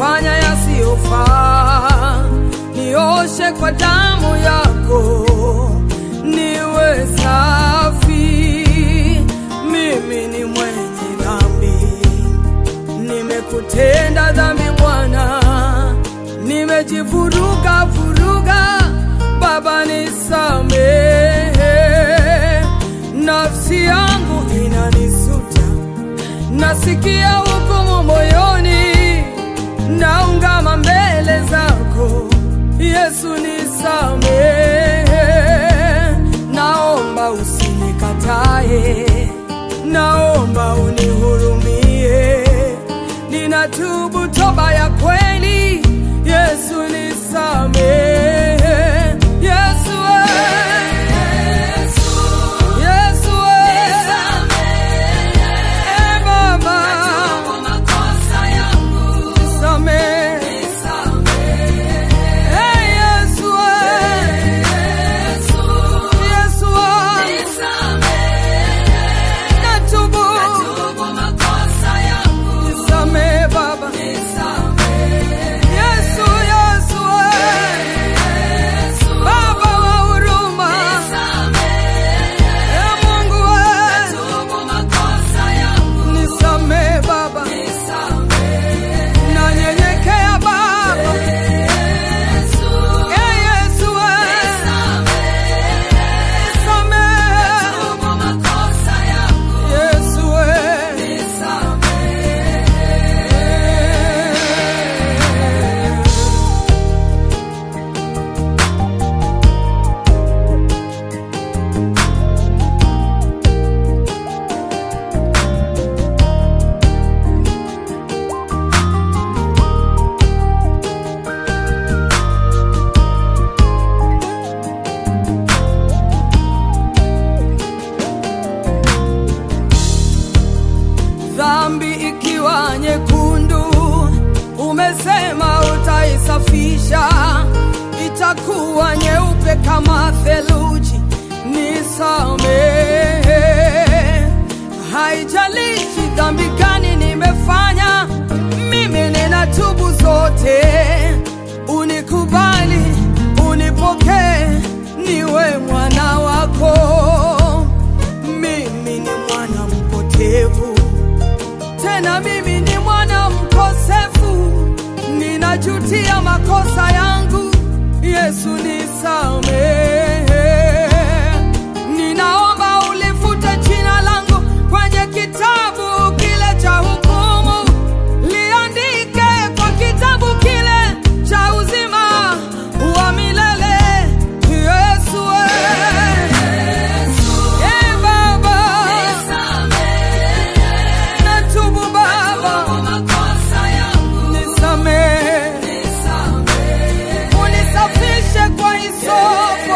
nimefanya yasiyofaa, nioshe kwa damu yako, niwe safi. Mimi ni mwenye dhambi, nimekutenda dhambi Bwana, nimejivuruga vuruga, Baba nisamehe, nafsi yangu inanisuta, nasikia hukumu moyoni, naungama mbele zako Yesu nisamehe, naomba usinikatae, naomba unihurumie, ninatubu toba ya kweli, Yesu nisamehe, Yesu eh. Yesu eh. Eh, Baba nisamehe, eh, Yesu eh. Yesu eh. natubu, nisamehe Baba, Yesu Yesu eh. Baba wa huruma, eh, Mungu eh. nisamehe Baba, nanyenyekea Baba, eh, Yesu eh. nisamehe Yesu eh. dhambi ikiwa nyekundu, umesema utaisafisha, itakuwa nyeupe kama theluji. Nisamehe, haijalishi dhambi gani nimefanya, mimi ninatubu zote. Unikubali, unipokee, niwe mwana wako. Mimi ni mwana mpotevu tena mimi ni mwana mkosefu, ninajutia makosa yangu. Yesu nisamehe, ninaomba ulifute jina langu kwenye kitabu kile cha hukumu, liandike kwa kitabu kile cha uzima wa milele. Yesu eh. Eh, Baba natubu Baba, nisamehe, unisafishe kwa hisopo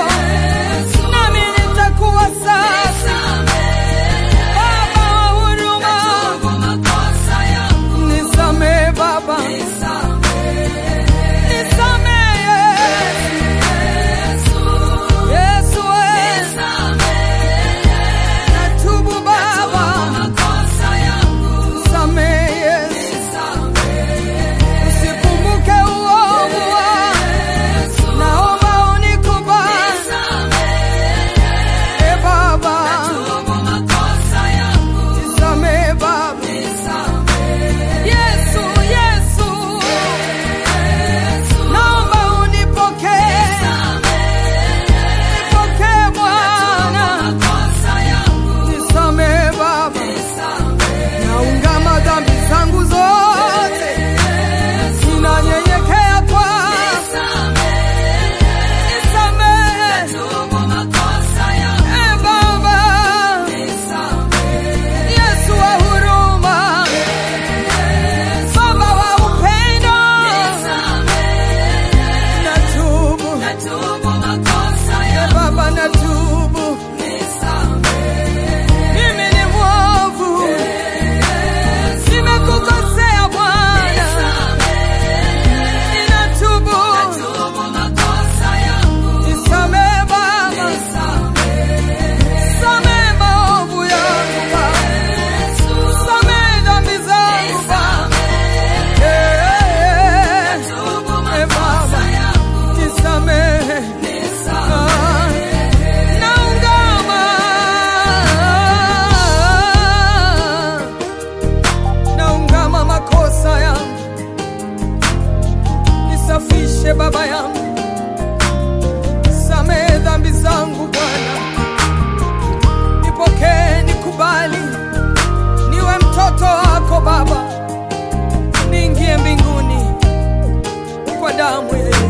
Baba, niingie mbinguni kwa damu ya Yesu.